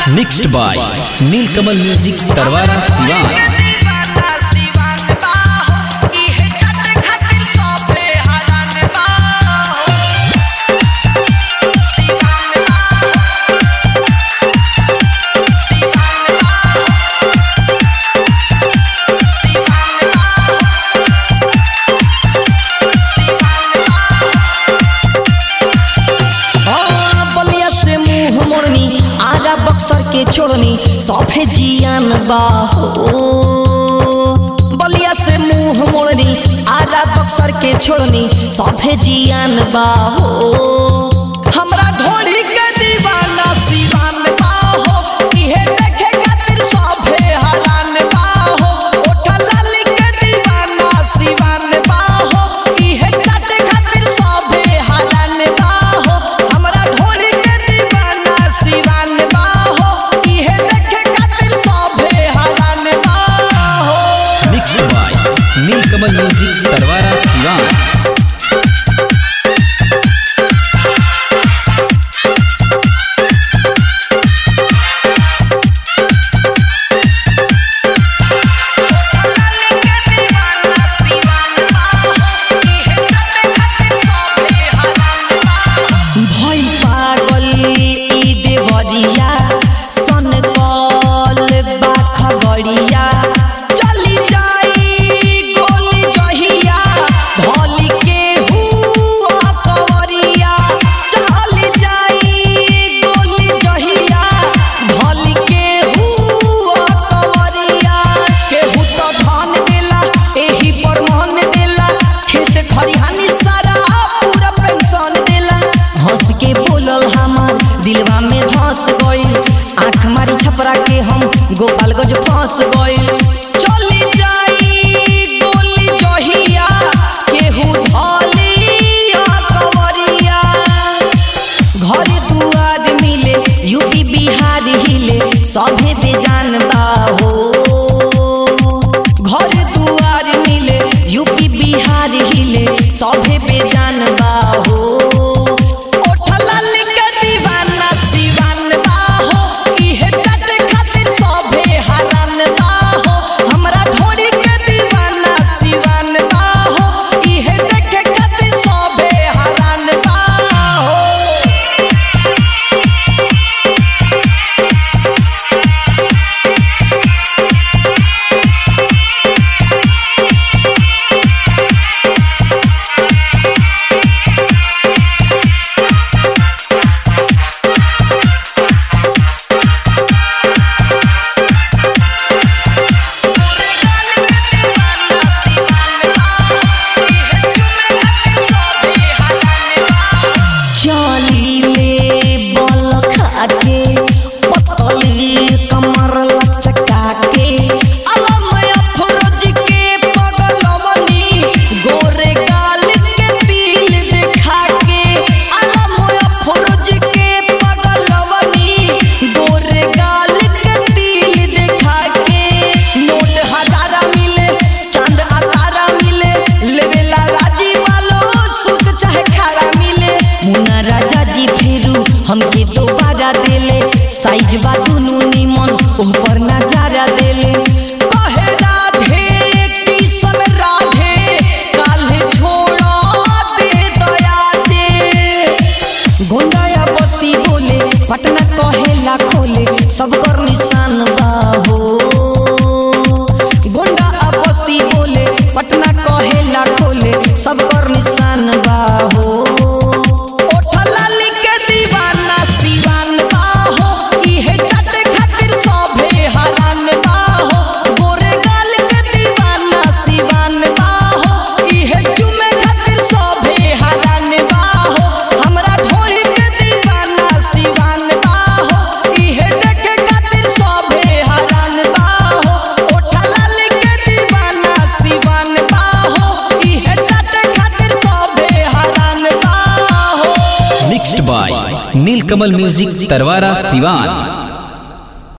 mixed by Neelkamal music Tarwara Siwan Ballia से मुंह मोड़नी आगा बक्सर के छोड़नी सफे जियान बाहो बलिया से मुंह मोड़नी आगा बक्सर के छोड़नी सफे जियान बाहो हमरा ढोली के दीवाना दीवान बाहो इहे देखे खातिर सफे हरान बाहो ओठा लाली के दीवाना दीवान बाहो इहे चाटे खातिर सफे हरान बाहो हमरा ढोली के दीवाना दीवान बाहो इहे देखे खातिर सफे हरान बाहो mixed by Neelkamal music Tarwara Siwan भई पागल ई देवरिया सन कल बाख गड़िया चली जाई गोली जहिया धली के हुआ कवरिया चली जाई गोली जहिया धली के हुआ कवरिया केहू तो धन देला एही पर मन देला खेत खरिहानी सारा पूरा पेंशन देला हंस के बोलल हमार दिलवा में धस गइल आंख मारी छपरा के हम गोपालगंज फंस गइल चली जाई गोली जहिया केहू धलिया कवरिया घर दुआर मिले यूपी बिहार हिले सभे दे जानता हो घर दुआर मिले यूपी बिहार हिले सभे पे जानता हो ओठला लिख दीवाना दीवान बाहो इहे चाटे खातिर सभे हरान बाहो हमरा ढोरी के दीवाना दीवान बाहो इहे देखे खातिर सभे हरान बाहो चलीले बल खाके पतली कमर लचका के अलमय फरोज के पगलवनी गोरे गाल के तिल देखा के अलमय फरोज के पगलवनी गोरे गाल के तिल देखा के नोट हजारा मिले चांद अतारा मिले लेवेला राजी वालो सुख चाहे खारा मिले मुन्ना राजा जी फेरू हमके दोबारा देले साइज बा दुनू निमन ओह पर नजारा देले कहे राधे किसन राधे काल्हे छोड़ा दे दया दे गोंडाया बस्ती बोले पटना कहेला खोले सब कर निशान बाहो गोंडा आ बस्ती बोले पटना कहेला खोले सब कर निशान बाहो ओठला लिख के दीवाना दीवान बाहो इहे चाटे खातिर सभे हरान बाहो गोरे गाल के दीवाना दीवान बाहो इहे चुमे खातिर सभे हरान बाहो हमरा ढोली के दीवाना दीवान बाहो इहे देखे खातिर सभे हरान बाहो ओठला लिख के दीवाना दीवान बाहो इहे चाटे खातिर सभे हरान बाहो mixed by Neelkamal music Tarwara Siwan